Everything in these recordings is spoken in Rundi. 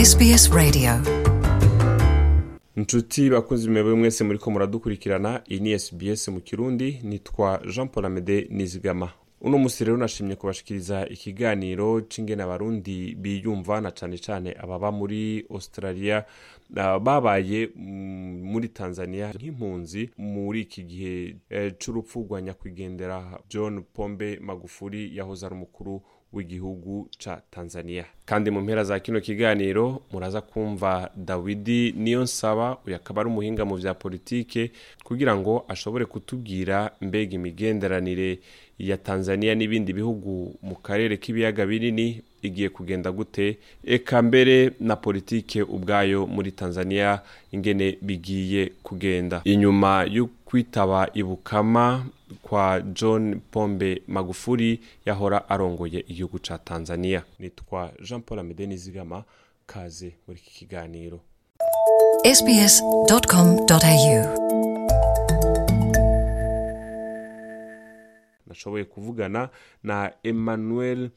SBS Radio inshuti bakunzi mwebwe mwese muriko muradukurikirana iyi ni sbs mu kirundi nitwa jean paul amede nizigama uno musi rero nashimye kubashikiriza ikiganiro c'ingene abarundi biyumva na cane cane ababa muri australia uh, babaye mm, muri tanzania nk'impunzi muri iki gihe eh, c'urupfu rwa nyakwigendera john pombe magufuri yahoze ari umukuru w'igihugu ca tanzania kandi mu mpera za kino kiganiro muraza kumva dawidi niyo nsaba uyu akaba ari umuhinga mu vya politike kugira ngo ashobore kutubwira mbega imigenderanire ya tanzania n'ibindi bihugu mu karere k'ibiyaga binini igiye kugenda gute eka mbere na politike ubwayo muri tanzania ingene bigiye kugenda inyuma yo kwitaba ibukama kwa john pombe magufuri yahora arongoye igihugu ca tanzania nitwa jean paul amede nizigama kaze muri iki kiganiro sbs.com.au nashoboye kuvugana na emmanuel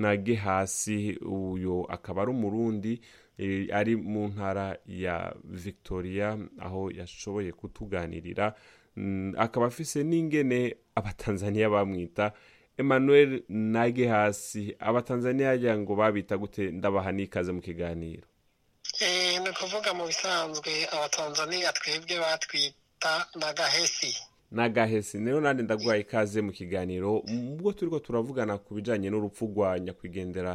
nagehasi uyu akaba ari umurundi eh, ari mu ntara ya victoria aho yashoboye kutuganirira Mm, akaba afise n'ingene abatanzaniya bamwita emmanuel nagehasi abatanzaniya yagira ngo babita gute ndabaha n'ikaze mu kiganiro Eh, ni ukuvuga mu bisanzwe abatanzaniya twebwe batwita n'agahesi nagahesi rero nandi ndaguhaye ikaze mu kiganiro ubwo turiko turavugana ku bijanye n'urupfu rwa nyakwigendera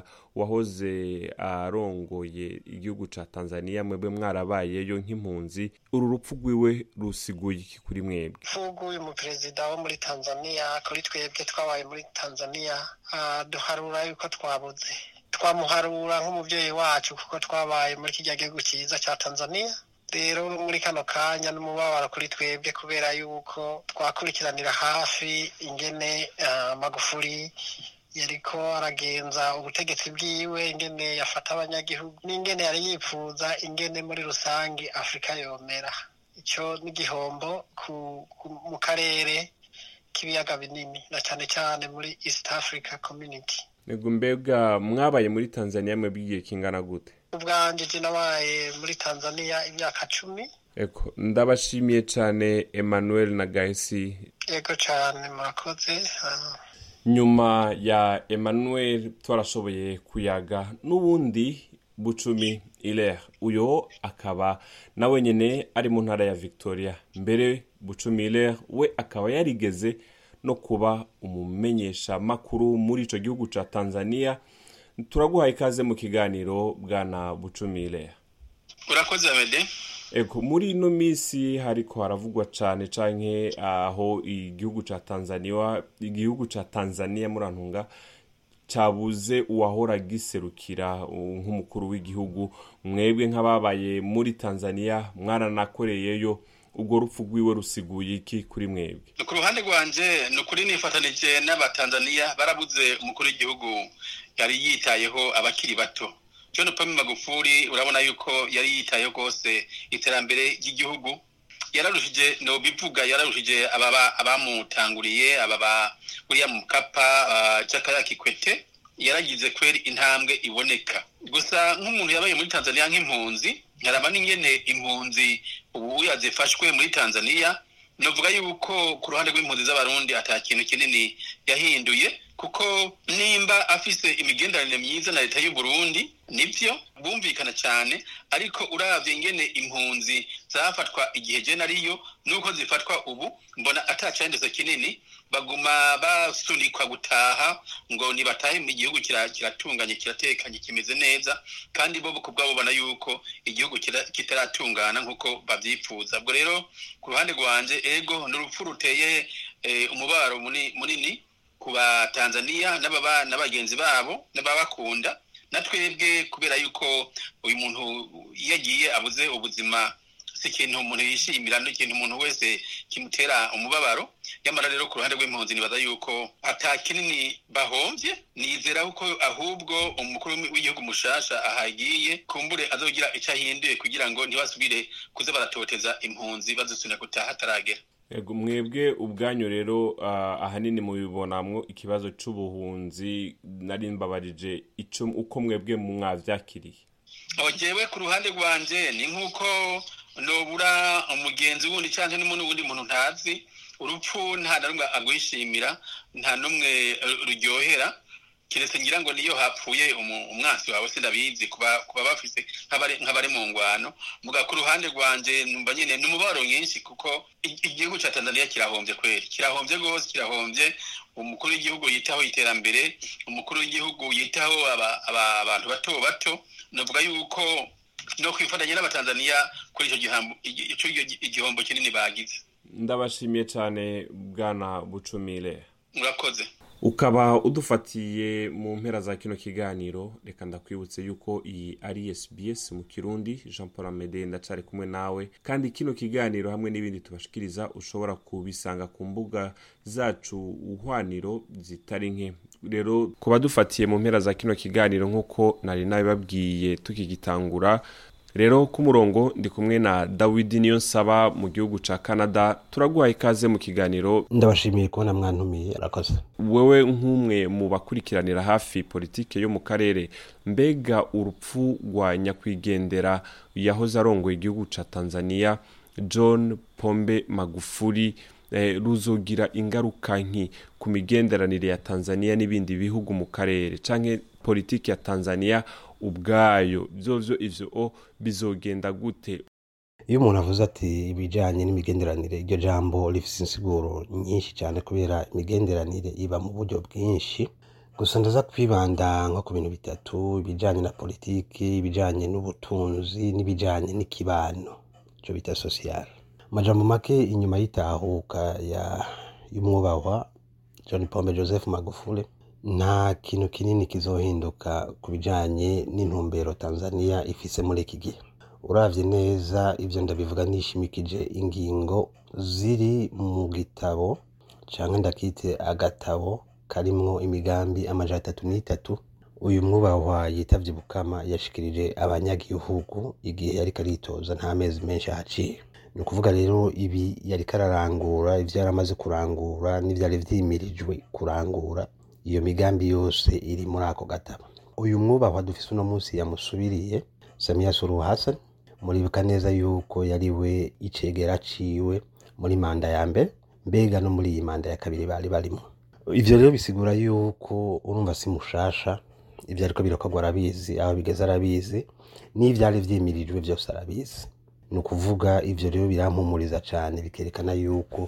wahoze arongoye igihugu ca tanzania mwebwe mwarabayeyo nk'impunzi uru rupfu rwiwe rusiguye iki kuri mwebwe mvugu uyu muperezida wo muri tanzaniya kuri twebwe twabaye muri tanzaniya ah, duharura yuko twabuze twamuharura nk'umuvyeyi wacu kuko twabaye muri kirya gihugu cyiza ca tanzaniya rero muri kano kanya n'umubabaro kuri twebwe kubera yuko twakurikiranira hafi ingene ah, magufuri yariko aragenza ubutegetsi bwiwe ingene yafata abanyagihugu n'ingene yari yipfuza ingene muri rusange afurika yomera ico n'igihombo ku, ku, mu karere k'ibiyaga binini na cane cane muri east africa community ego mbega mwabaye muri tanzania mwebwe igihe kingana gute ubwanje je nabaye muri tanzania imyaka cumi eko ndabashimiye cane emmanuel nagahesi yego cane murakoze ah, nyuma ya emmanuel twarashoboye kuyaga n'ubundi bucumi iler uyo akaba nawe nyene ari mu ntara ya victoria mbere bucumi iler we akaba yarigeze no kuba umumenyesha makuru muri ico gihugu ca tanzania turaguhaye ikaze mu kiganiro bwana bucumi iler urakoze amede ego muri ino minsi hariko haravugwa cane canke aho igihugu ca tanzania igihugu ca tanzania murantunga cabuze uwahora giserukira uh, nk'umukuru w'igihugu mwebwe nk'ababaye muri tanzania mwaranakoreyeyo urwo rupfu rwiwe rusiguye iki kuri mwebwe ku ruhande rwanje ni ukuri nifatanije n'abatanzaniya barabuze umukuru w'igihugu yari yitayeho abakiri bato john pombe magufuri urabona yuko yari yitayeho rwose iterambere ry'igihugu yararushije nobivuga yararushije ababa abamutanguriye ababa buriya mukapa uh, jakaya kikwete yaragize kweri intambwe iboneka gusa nk'umuntu yabaye muri tanzania nk'impunzi nkaraba n'ingene impunzi ubu yazifashwe muri tanzania novuga yuko ku ruhande rw'impunzi z'abarundi ata kintu kinini yahinduye kuko nimba afise imigenderanire myiza na leta y'u Burundi nivyo bumvikana cyane ariko uravye ingene impunzi zafatwa igihe je nariyo nuko zifatwa ubu mbona atacendezo kinini baguma basunikwa gutaha ngo nibatahe mu gihugu kira- kiratunganye kiratekanye kimeze neza kandi bo ku bwabo babona yuko igihugu kira- kitaratungana nk'uko babyifuza ubwo rero ku ruhande rwanje ego ni urupfu ruteye eh, umubaro muni- munini ku batanzaniya n'ababa n'abagenzi babo n'ababakunda na twebwe kubera yuko uyu muntu iyo agiye abuze ubuzima si ikintu umuntu yishimira ni ikintu umuntu wese kimutera umubabaro nyamara rero ku ruhande rw'impunzi nibaza yuko ata kinini bahomvye nizera ko ahubwo umukuru w'igihugu mushasha ahagiye kumbure azogira ico ahinduye kugira ngo ntibasubire kuza baratoteza impunzi bazisubira gutaha hataragera ego mwebwe ubwanyu rero ah, ahanini mubibonamwo ikibazo c'ubuhunzi nari mbabarije ico uko mwebwe mwavyakiriye aho jewe ku ruhande rwanje ni nk'uko nobura umugenzi wundi cyangwa n'umuntu wundi muntu ntazi urupfu nta na rumwe agwishimira nta n'umwe eh, ruryohera keretse ngira ngo niyo hapfuye umu- umwansi wawe sindabizi kuba kuba bafise nk'abari nk'abari mu ngwano muga ku ruhande rwanje numva nyine ni umubabaro mwinshi kuko i- igihugu ca Tanzania kirahombye kweri kirahombye rwose kirahombye umukuru w'igihugu yitaho iterambere umukuru w'igihugu yitaho aba- aba- abantu bato bato navuga yuko no kwifatanya n'abatanzaniya kuri ico gihambo igi- ico igi- igihombo kinini bagize ndabashimiye cyane bwana bucumire murakoze ukaba udufatiye mu mpera za kino kiganiro reka ndakwibutse yuko iyi ari sbs mu kirundi jean paul amede ndacari kumwe nawe kandi kino kiganiro hamwe n'ibindi tubashikiriza ushobora kubisanga ku mbuga zacu uhwaniro zitari nke rero ku badufatiye mu mpera za kino kiganiro nk'uko nari nabibabwiye tukigitangura rero ku murongo ndi kumwe na dawidi niyo nsaba mu gihugu ca canada turaguha ikaze mu kiganiro ndabashimiye kubona mwantumiye arakoze wewe nk'umwe mu bakurikiranira hafi politike yo mu karere mbega urupfu rwa nyakwigendera yahoze arongoye igihugu ca tanzania john pombe magufuri eh, ruzogira ingaruka nki ku migenderanire ya tanzania n'ibindi bihugu mu karere canke politiki ya tanzania ubwayo vyovyo ivyo o bizogenda gute iyo umuntu avuze ati ibijyanye n'imigenderanire iryo jambo rifite insiguro nyinshi cyane kubera imigenderanire iba mu buryo bwinshi gusa ndaza kwibanda nko ku bintu bitatu ibijyanye na politiki ibijyanye n'ubutunzi n'ibijyanye n'ikibano icyo bita sosiyal amajambo make inyuma y'itahuka ya y'umwubahwa john pombe joseph magufuli nta kintu kinini kizohinduka ku bijyanye n'intumbero tanzania ifise muri iki gihe uravye neza ivyo ndabivuga nishimikije ingingo ziri mu gitabo canke ndakite agatabo karimwo imigambi amajana atatu n'itatu uyu mwubahwa yitavye bukama yashikirije abanyagihugu igihe yariko aritoza nta mezi menshi ahaciye ni ukuvuga rero ibi yariko ararangura ivyo yari amaze kurangura n'ivyari vyimirijwe kurangura iyo migambi yose iri muri ako gatabo uyu mwubahwa dufise uno munsi yamusubiriye samiya suluhu hassan muribuka neza yuko yari we icegera ciwe muri manda ya mbere mbega no muri iyi manda ya kabiri bari barimo ivyo rero bisigura yuko urumva si mushasha ivyo ariko birakorwa arabizi aho bigeze arabizi n'ivyari vyimirijwe vyose arabizi ni ukuvuga ivyo rero birampumuriza cane bikerekana yuko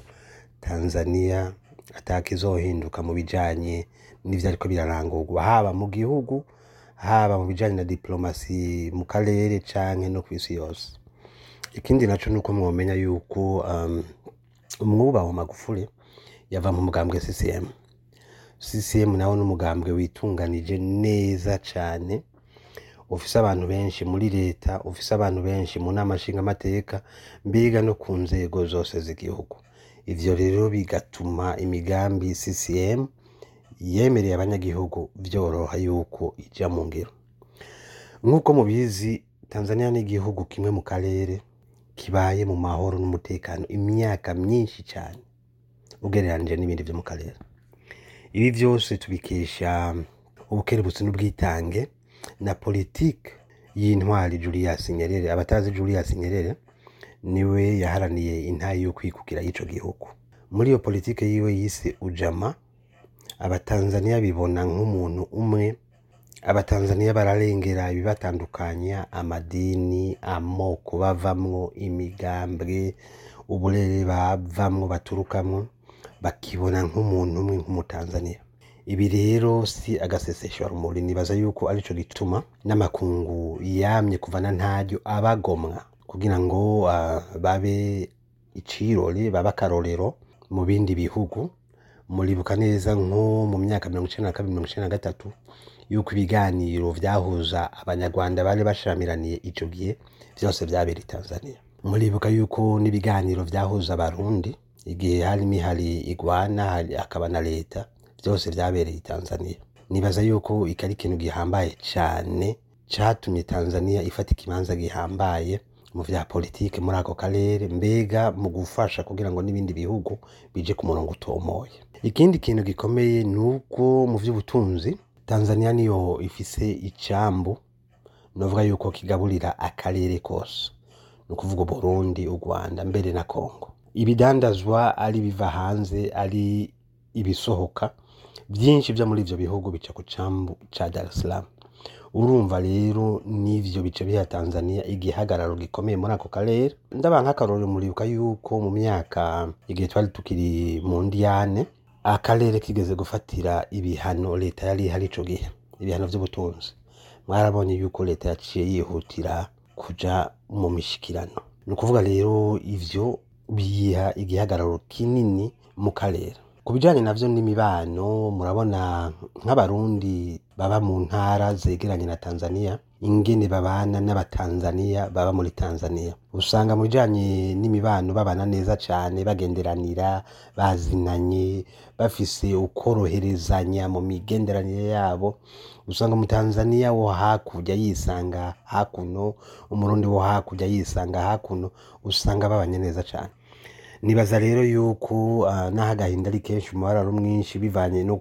tanzania atakizohinduka mu bijanye n'ivyo ariko birarangurwa haba mu gihugu haba mu bijanye na diplomasi mu karere canke no kw'isi yose ikindi naco nuko mwomenya yuko um, umwubaho magufuli yava mu mugambwe CCM CCM nawo n'umugambwe witunganije neza cane ufise abantu benshi muri leta ufise abantu benshi mu nama nshingamateka mbega no ku nzego zose z'igihugu ivyo rero bigatuma imigambi CCM yemereye abanyagihugu vyoroha yuko ija mu ngiro nk'uko mubizi tanzania ni igihugu kimwe mu karere kibaye mu mahoro n'umutekano imyaka myinshi cyane ugereranije n'ibindi vyo mu karere ibi vyose tubikesha ubukerebutsi n'ubwitange na politike y'intwari julius nyerere abatazi julius nyerere niwe yaharaniye intayi yo kwikukira y'ico gihugu muri iyo politike yiwe yise ujama abatanzaniya bibona nk'umuntu umwe abatanzaniya bararengera ibibatandukanya amadini amoko bavamwo imigambwe uburere bavamwo baturukamwo bakibona nk'umuntu umwe nk'umutanzaniya ibi rero si agaseseshwa rumuri nibaza yuko arico gituma n'amakungu yamye kuva na ntaryo abagomwa kugira ngo uh, babe icirore babe akarorero mu bindi bihugu muribuka neza nko mu myaka mirongo icenda na kabiri mirongo icenda na gatatu yuko ibiganiro vyahuza abanyarwanda bari bashiramiraniye ico gihe vyose vyabera i tanzania muribuka yuko n'ibiganiro vyahuza abarundi igihe harimo ihari igwana hari- hakaba na leta vyose vyabereye i tanzania nibaza yuko iki ari ikintu gihambaye cane catumye tanzania ifata ikibanza gihambaye mu vya politike muri ako karere mbega mu gufasha kugira ngo n'ibindi bihugu bije ku murongo utomoye ikindi kintu gikomeye ni uko mu vy'ubutunzi tanzania niyo ifise icambu novuga yuko kigaburira akarere kose ni ukuvuga Burundi u Rwanda mbere na Kongo ibidandazwa ari biva hanze ari ibisohoka byinshi byo muri ivyo bihugu bica ku cambu ca Dar es Salaam urumva rero n'ivyo bice biha Tanzania igihagararo gikomeye muri ako karere ndabaha nk'akarorero muribuka yuko mu myaka igihe twari tukiri mu ndiyane akarere kigeze gufatira ibihano leta yari ihari ico gihe ibihano vy'ubutunzi mwarabonye yuko leta yaciye yihutira kuja mu mishikirano ni ukuvuga rero ivyo biha igihagararo kinini mu karere ku bijanye navyo n'imibano murabona nk'abarundi baba mu ntara zegeranye na tanzania ingene babana n'abatanzania baba muri tanzania usanga mu bijanye n'imibano babana neza cane bagenderanira bazinanye bafise ukoroherezanya mu migenderanire yabo usanga umutanzania wo hakurya yisanga hakuno umurundi wo hakurya yisanga hakuno usanga babanye neza cane nibaza rero yuko uh, naho agahinda ari kenshi umubabaro mwinshi bivanye no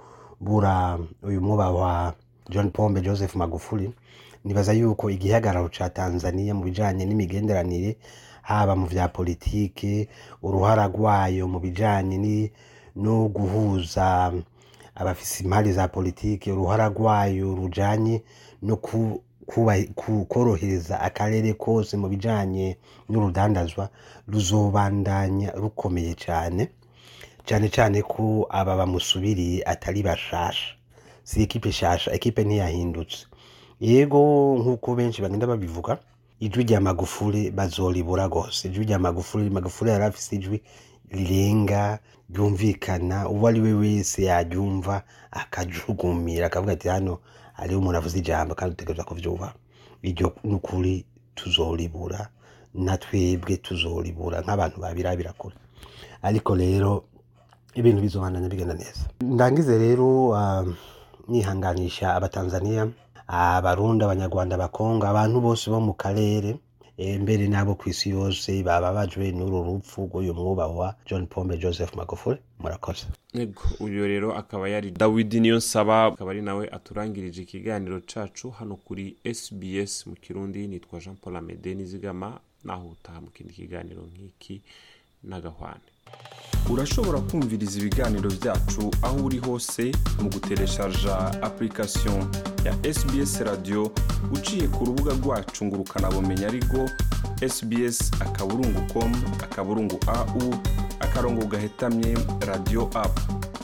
kubura uyu mwuba wa john pombe joseph magufuli nibaza yuko igihagararo ca tanzania mu bijanye n'imigenderanire haba mu vya politike uruhara rwayo mu bijanye ni no guhuza abafise impari za politike uruhara rwayo rujanye no ku kuba- ku- korohereza akarere kose mu bijanye n'urudandazwa ruzobandanya rukomeye cyane cyane cyane ko aba bamusubiriye atari bashasha si ekipe shasha ekipe ntiyahindutse yego nk'uko benshi bagenda babivuga ijwi rya magufuri bazoribura rwose ijwi rya magufuri magufuri yari afise ijwi rirenga ryumvikana uwo ari we wese yaryumva akajugumira akavuga ati hano hariho umuntu avuze ijambo kandi utegereza kuvyumva iryo nukuri tuzoribura na twebwe tuzoribura nk'abantu babirabira kure ariko rero ibintu bizobandanya bigenda neza ndangize rero um, nihanganisha abatanzania abarundi abanyarwanda abakongo abantu bose bo mu karere eh, mbere n'abo ku isi yose bababajwe n'uru rupfu rw'uyu mwubahwa john pombe joseph magufuli murakoze Ego, uyu rero akaba yari dawidi niyo nsaba akaba ari nawe aturangirije ikiganiro cacu hano kuri sbs mu kirundi nitwa jean paul amede nizigama naho utaha mu kindi kiganiro nk'iki n'agahwane urashobora kumviriza ibiganiro byacu aho uri hose mu gutereshaja application ya sbs radio uciye ku rubuga rwacu ngo ukanabumenya ariko sbs akaburungu com akaburungu au akarongo gahetamye radio app